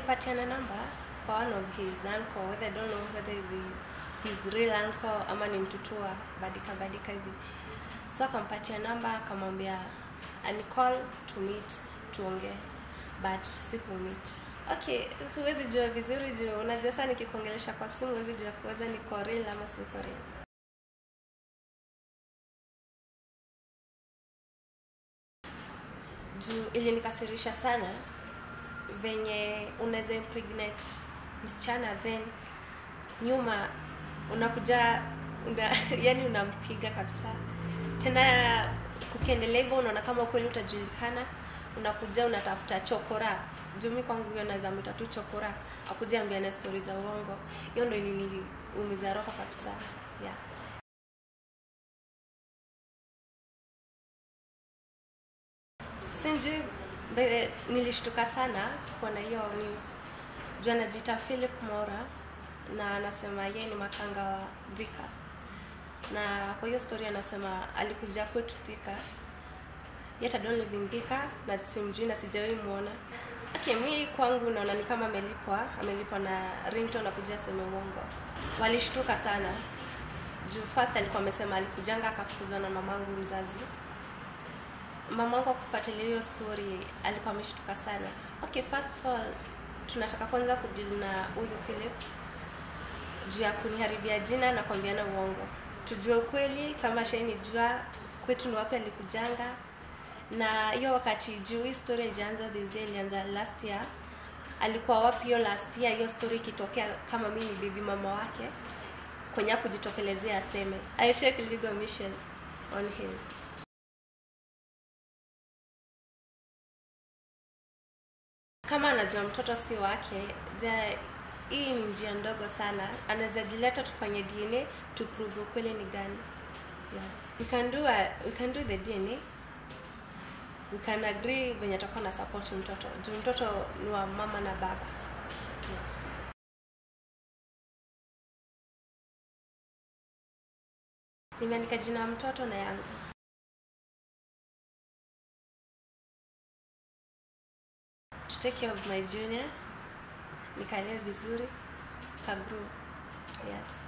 walipatiana namba kwa one of his uncle whether I don't know whether is he, his real uncle ama ni mtutua badika badika hivi so akampatia namba akamwambia anicall to meet tuongee but siku meet okay siwezi jua vizuri juu unajua saa nikikuongelesha kwa simu huwezi jua whether niko real ama siko real juu ilinikasirisha sana venye unaweza impregnate msichana then nyuma unakuja una, yani unampiga kabisa tena kukiendelea hivyo unaona kama ukweli utajulikana unakuja unatafuta chokora jumi kwangu hiyo naweza mwita tu chokora akuja ambiana stori za uongo hiyo ndo iliniumiza roho kabisa yeah. sijui mbele nilishtuka sana kuona hiyo news juu anajiita philip mora na anasema yeye ni makanga wa dhika na kwa hiyo story anasema alikuja kwetu dhika yet I don't live in dhika na simjui na sijawahi muona okay, mi kwangu naona ni kama amelipwa amelipwa na ringtone na kuja aseme uongo walishtuka sana juu first alikuwa amesema alikujanga akafukuzwa na mamangu mzazi mamangu akufuatilia hiyo story alikuwa ameshtuka sana okay first of all tunataka kwanza kudili na huyu philip juu ya kuniharibia jina na kuambiana uongo tujue ukweli kama shainijua kwetu ndo wapi alikujanga na hiyo wakati juu hii story haijaanza this year ilianza last year alikuwa wapi hiyo last year hiyo story ikitokea kama mi ni bibi mama wake kwenye kujitokelezea aseme I take legal measures on him kama anajua mtoto si wake the hii ni njia ndogo sana anaweza jileta tufanye dna to prove ukweli ni gani yes. we can do a, we can do the dna we can agree venye atakuwa na support mtoto juu mtoto ni wa mama na baba yes. nimeandika jina ya mtoto na yangu to take care of my junior nikalee vizuri kagru yes